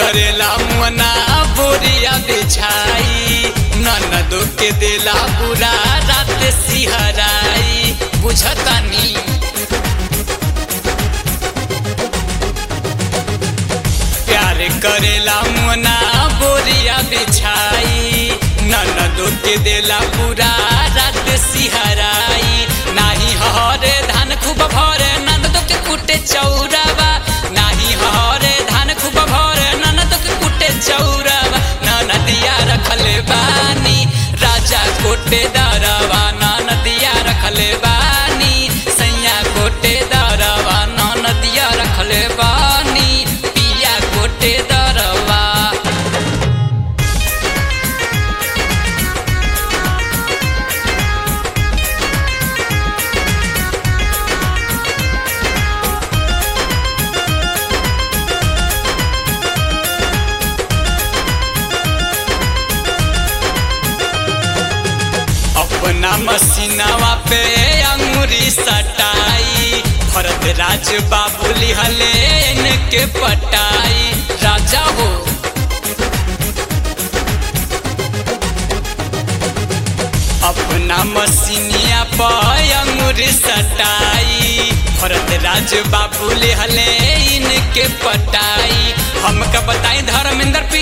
करेला मुअना बोरिया बिछाई ननदो के देला पूरा रात सिहराई बुझतानी प्यार करेला मुअना बोरिया बिछाई ननदो के देला पूरा रात सिहराई नाही हरे धान खूब भरे ननदो के कुटे चौरावा नाही हरे धान खूब भरे ननदो के कुटे चौरावा ननदिया रखले बानी राजा कोटे दरवा ननदिया रखले बानी सैया कोटे दरवा ननदिया रखले बानी पिया कोटे दरवा अपना मसीनावा पे अंगूरी सटाई भरत राज बाबू लिहले इनके पटाई राजा हो अपना मसीनिया पे अंगूरी सटाई भरत राज बाबू लिहले इनके पटाई हमका बताई धर्मेंद्र पी